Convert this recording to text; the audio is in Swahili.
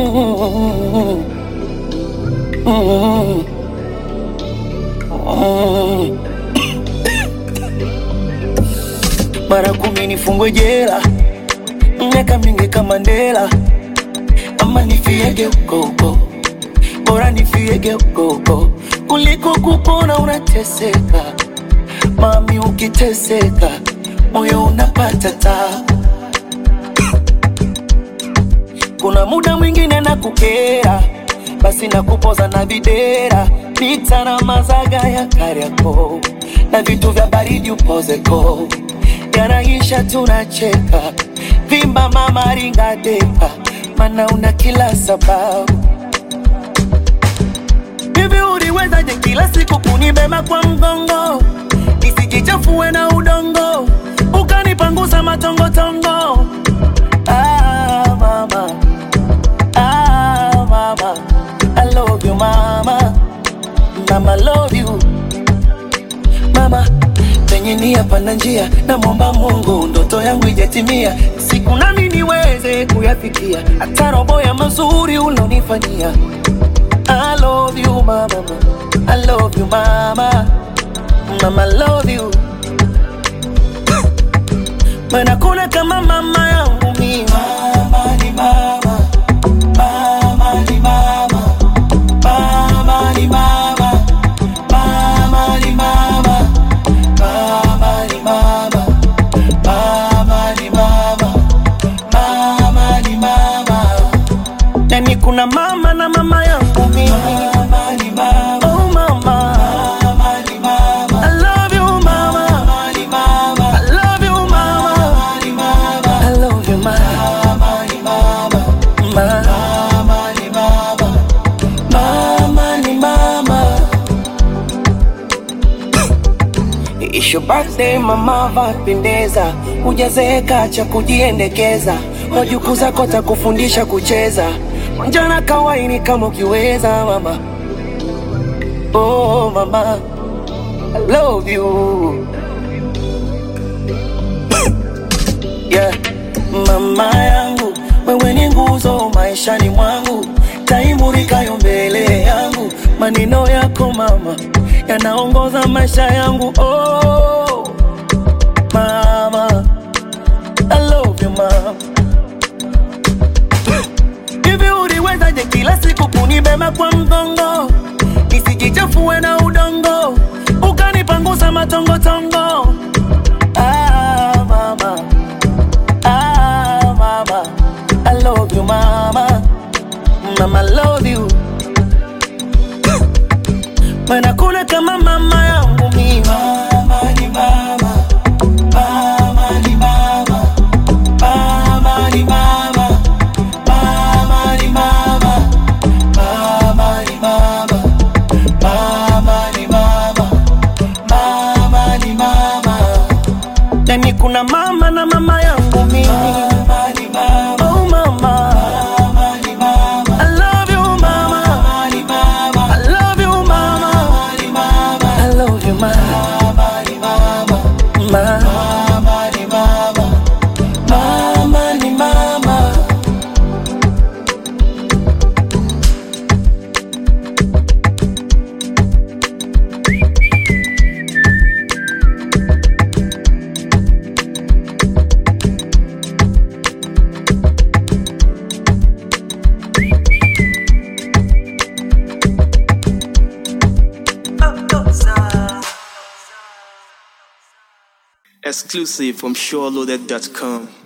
Mm, mm, mm. Mara kumi nifungwe jela, miaka mingi kama Mandela, ama nifiege huko huko, bora nifiege huko huko kuliko kupona unateseka. Mami, ukiteseka moyo unapata tabu. Kuna muda mwingine na kukera, basi na kupoza na videra, pita na mazaga ya Kariakoo na vitu vya baridi upozeko, yanaisha tunacheka, vimba mama ringa depa, mana una kila sababu Hivi uliwezaje kila siku kunibeba kwa mgongo nisijichafue na udongo ukanipangusa matongotongo? Ah, mama. Ah, mama. I love you mama. Mama love you mama. Penye nia pana njia, namwomba Mungu ndoto yangu ijatimia, siku nami niweze kuyafikia, hata robo ya mazuri ulonifanyia. I love you mama, I love you mama, mama love you. Maana kuna kama mama yangu mimi. Mama ni mama, mama ni mama, mama ni mama, mama ni mama, mama ni mama, mama ni mama, mama ni mama. Yani kuna mama na mama yangu mimi. Mama ni mama. Oh mama. Mama ni mama. I love you mama. Mama ni mama. I love you mama. Mama ni mama. I love you mama. Mama ni mama. Mama ni mama. Mama ni mama. It's your birthday mama, vapendeza, hujazeeka cha kujiendekeza, wajukuu zako takufundisha kucheza, njana kawaini kama ukiweza mama. Oh mama, I love you yeah. Mama yangu, wewe ni nguzo maishani mwangu, taimurikayo mbele yangu, maneno yako mama yanaongoza maisha yangu. Oh mama, I love you mama. Hivi uliwezaje kila siku kunibeba kwa mgongo nisijichafue na udongo ukanipangusa matongotongo? Ah, mama. Ah, mama. I love you mama, mama love you. Maana kuna kama mama yangu mimi. Mama ni mama, mama ni mama, mama ni mama, mama ni mama, mama ni mama, mama ni mama, mama ni mama. Yani kuna mama na mama yangu mimi. Mama ni mama. Oh mama. Mama ni mama. I love you mama. Mama ni mama. I love you mama. Mama ni mama. I love you mama. Mama ni mama. Mama ni mama. Mama ni mama. Exclusive from SureLoaded.com.